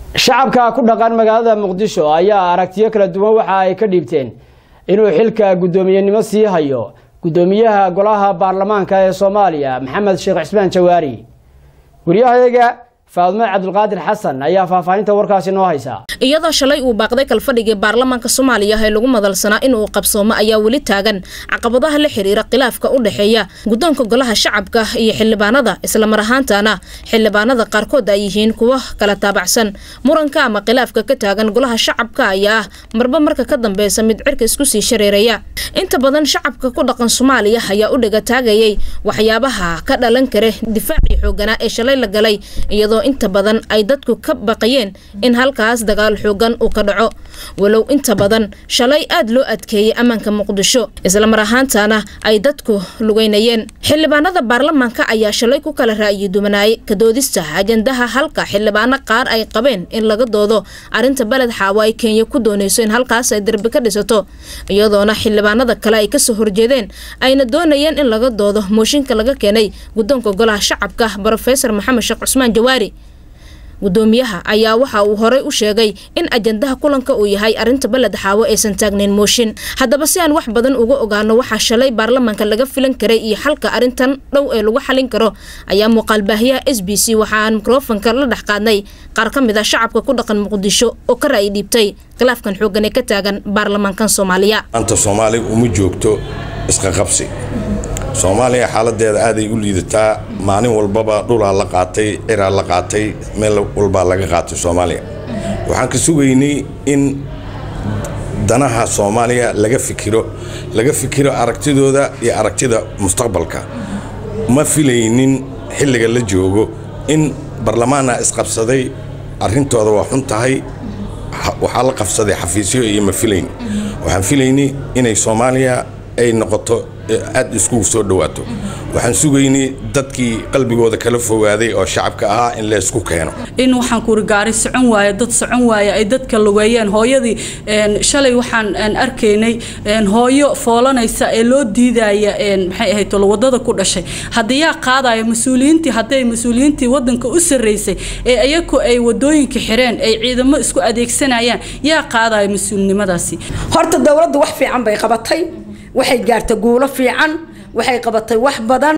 shacabka ku dhaqan magaalada muqdisho ayaa aragtiyo kala duwan waxa ay ka dhiibteen inuu xilka guddoomiyenimo sii hayo guddoomiyaha golaha baarlamaanka ee soomaaliya maxamed sheekh cismaan jawaari wariyahayaga faadmo cabdulqaadir xasan ayaa faahfaahinta warkaasi noo haysa iyadoo shalay uu baaqday kalfadhigii baarlamaanka soomaaliya ee lagu madalsanaa inuu qabsoomo ayaa weli taagan caqabadaha la xiriira khilaafka u dhexeeya guddoonka golaha shacabka iyo xildhibaanada islamar ahaantana xildhibaanada qaarkood ay yihiin kuwo kala taabacsan muranka ama khilaafka ka taagan golaha shacabka ayaa ah marba marka ka dambeysa mid cirka isku sii shareeraya inta badan shacabka ku dhaqan soomaaliya ayaa u dhiga taagayay waxyaabaha ka dhalan kara difaacii xooganaa ee shalay la galay iyadoo inta badan ay dadku ka baqayeen in halkaas dagaal xoogan uu ka dhaco walow inta badan shalay aad loo adkeeyey ammaanka muqdisho islamar ahaantana ay dadku lugeynayeen xildhibaanada baarlamaanka ayaa shalay ku kala ra'yi duwanaayay kadoodista ajandaha halka xildhibaano qaar ay qabeen in laga doodo arrinta beled xaawo ay kenya ku dooneyso in halkaas ay derbi ka dhisato iyadoona xildhibaanada kale ay kasoo horjeedeen ayna doonayeen in laga doodo mooshinka laga keenay guddoonka golaha shacabka brofesor maxamed sheekh cusmaan jawaari gudoomiyaha ayaa waxa uu horey u sheegay in ajandaha kulanka uu yahay arrinta beled xaawo aysan taagnayn mooshin haddaba si aan wax badan uga ogaano waxaa shalay baarlamaanka laga filan karay iyo xalka arrintan dhow ee lagu xalin karo ayaa muuqaalbaahiyaha s b c waxa aan mikrofonka la dhex qaadnay qaar ka mid a shacabka ku dhaqan muqdisho oo ka ra'yi dhiibtay khilaafkan xoogan ee ka taagan baarlamaankan soomaaliya anta soomaaliga uma joogto isqaqabsi soomaaliya xaaladeeda aaday u liidataa maalin walbaba dhulaa la qaatay ciraa la qaatay meel walbaa laga qaatay soomaaliya waxaan ka sugaynay in danaha soomaaliya laga fikiro laga fikiro aragtidooda iyo aragtida mustaqbalka ma filaynin xilliga la joogo in barlamaana isqabsaday arrintooda waa xun tahay waxaa la qabsaday xafiisyo iyo ma filayn waxaan filaynay inay soomaaliya ay noqoto aad iskugu soo dhawaato waxaan sugaynay dadkii qalbigooda kala fogaaday oo shacabka ahaa in la isku keeno in waxaan kuuri gaari socon waaye dad socon waaye ay dadka lugeeyeen hooyadii shalay waxaan arkaynay hooyo foolanaysa ee loo diidaya maxay ahayd wadada ku dhashay haddii yaa qaadaya mas-uuliyiintii hadday mas-uuliyiintii wadanka u sarreysay ee ayaku ay wadooyinka xireen ay ciidamo isku adeegsanayaan yaa qaadaya mas-uulnimadaasi horta dowladdu wax fiican bay qabatay waxay gaartay guulo fiican waxay qabatay wax badan